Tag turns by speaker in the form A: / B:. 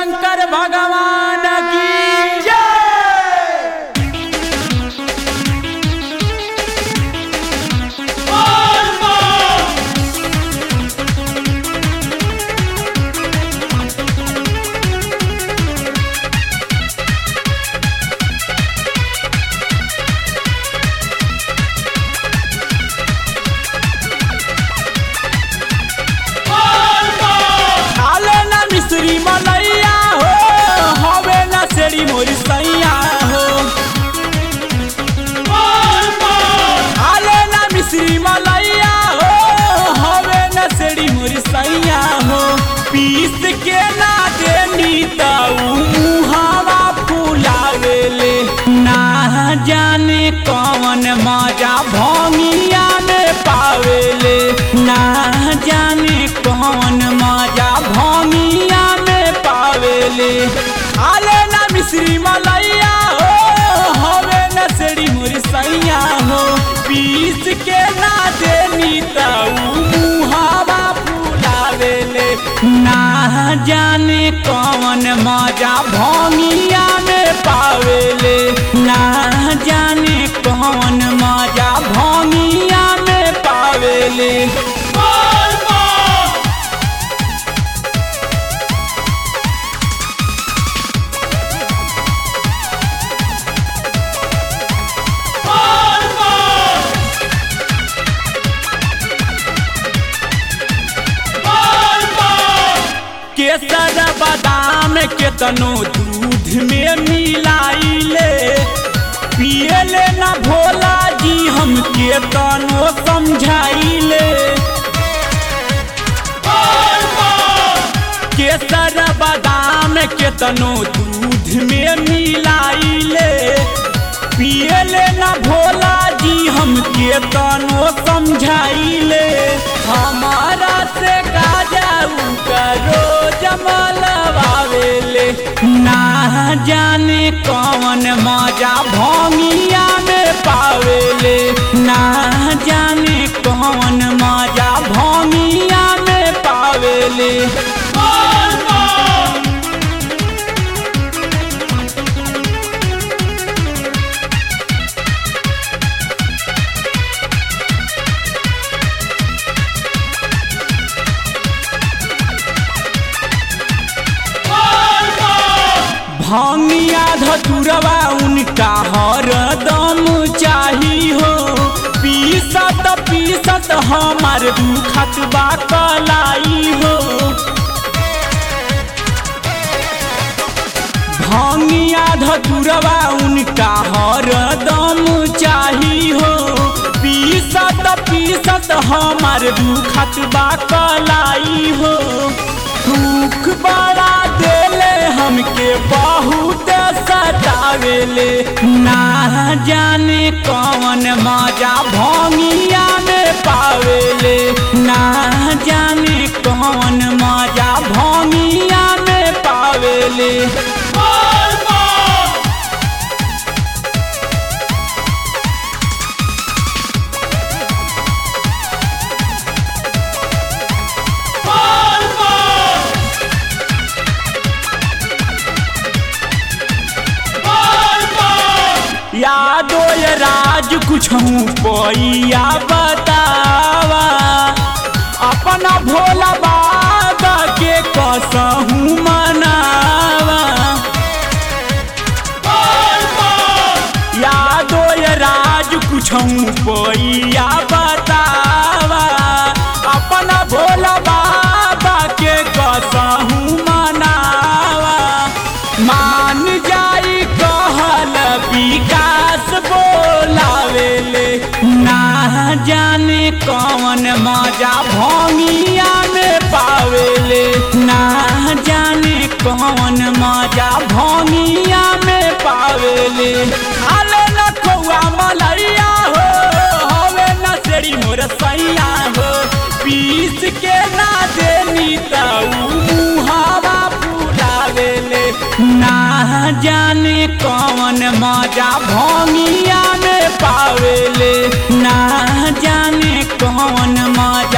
A: शंकर भगवान की जय खाले ना मिश्री मलैया हो हवे ना सेड़ी मोरी सैया हो खाले ना मिश्री मलैया हो हवे ना सेड़ी मोरी सैया हो पीस के ना देनी ताऊ मुहावा फुलावेले ना जाने कौन मजा भोंगिया में पावेले ना जाने कौन मजा भोंगिया में पावेले आले ना मिश्री मलैया हो हवे न सेड़ी मोरी सैया हो पीस के ना देनी ताऊ मुहावा फुलावेले ना जाने कौन मजा भोंगिया में पावेले ना जाने कौन मजा भोंगिया में पावेले केसर बादाम के तनो दूध में मिलाइले पियले ना भोला जी हम के तनो समझाइले केसर बादाम के तनो दूध में मिलाइले पियले ना भोला जी हम के तनो समझाइले हमारा से गाजाऊ करो जमलवावेले ना जाने कौन मजा भोंगिया में पावेले ना जाने कौन मजा भोंगिया में पावेले भंगिया धतुरवा उनका हरदम चाही हो पीसत पीसत हमार दुखत बा कलाई हो भंगिया धतुरवा उनका हरदम चाही हो पीसत पीसत हमार दुखत बा कलाई हो दुख बड़ा देले हमके बहुत सतावेले ना जाने कौन मजा भोंगिया में पावेले ना जाने कौन मजा भोंगिया में पावेले यादो ये राज कुछ पैया बतावा अपना भोला बाबा के कसहू मनावा यादो ये राज कुछ पैया बतावा अपना भोला बाबा के कसहू मनावा मान जाई कहल विकास बोलावेले ना जाने कौन मजा भोंगिया में पावेले ना जाने कौन मजा भोंगिया में पावेले आले न कौआ मलैया हो हवे न सेड़ी मोर सैया हो पीस के ना देनी ताऊ मुहावा फुलावेले ना जाने कौन मजा भोंगिया में पावेले ना जाने कौन मजा